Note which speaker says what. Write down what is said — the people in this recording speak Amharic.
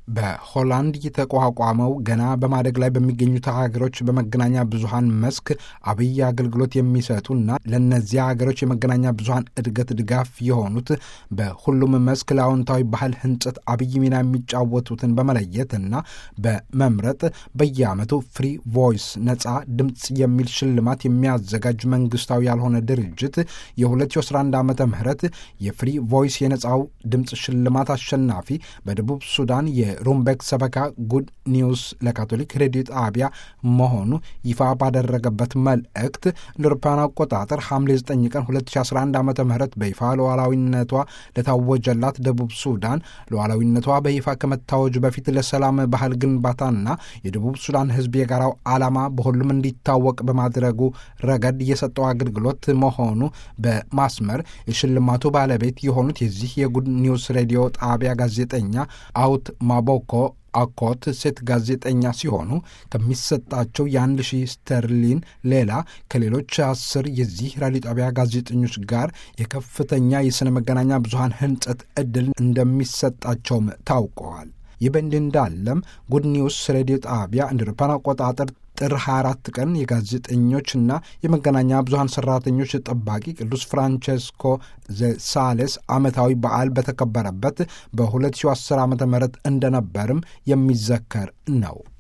Speaker 1: በሆላንድ የተቋቋመው ገና በማደግ ላይ በሚገኙት ሀገሮች በመገናኛ ብዙሀን መስክ አብይ አገልግሎት የሚሰጡና ለእነዚያ ሀገሮች የመገናኛ ብዙሀን እድገት ድጋፍ የሆኑት በሁሉም መስክ ለአዎንታዊ ባህል ህንጸት አብይ ሚና የሚጫወቱትን በመለየትና በመምረጥ በየዓመቱ ፍሪ ቮይስ ነጻ ድምፅ የሚል ሽልማት የሚያዘጋጅ መንግስታዊ ያልሆነ ድርጅት የ2011 ዓመተ ምህረት የፍሪ ቮይስ የነጻው ድምፅ ሽልማት አሸናፊ በደቡብ ሱዳን የሩምቤክ ሰበካ ጉድ ኒውስ ለካቶሊክ ሬዲዮ ጣቢያ መሆኑ ይፋ ባደረገበት መልእክት እንደ አውሮፓውያን አቆጣጠር ሐምሌ 9 ቀን 2011 ዓ ም በይፋ ሉዓላዊነቷ ለታወጀላት ደቡብ ሱዳን ሉዓላዊነቷ በይፋ ከመታወጁ በፊት ለሰላም ባህል ግንባታና የደቡብ ሱዳን ህዝብ የጋራው ዓላማ በሁሉም እንዲታወቅ በማድረጉ ረገድ የሰጠው አገልግሎት መሆኑ በማስመር የሽልማቱ ባለቤት የሆኑት የዚህ የጉድ ኒውስ ሬዲዮ ጣቢያ ጋዜጠኛ አውት ማቦኮ አኮት ሴት ጋዜጠኛ ሲሆኑ ከሚሰጣቸው የአንድ ሺህ ስተርሊን ሌላ ከሌሎች አስር የዚህ ራዲዮ ጣቢያ ጋዜጠኞች ጋር የከፍተኛ የሥነ መገናኛ ብዙሃን ህንጸት ዕድል እንደሚሰጣቸውም ታውቀዋል። ይህ በእንዲህ እንዳለም ጉድ ኒውስ ሬዲዮ ጣቢያ እንደ አውሮፓውያን አቆጣጠር ጥር 24 ቀን የጋዜጠኞችና የመገናኛ ብዙሃን ሰራተኞች ጠባቂ ቅዱስ ፍራንቼስኮ ዘሳሌስ ዓመታዊ በዓል በተከበረበት በ2010 ዓ ም እንደነበርም የሚዘከር ነው።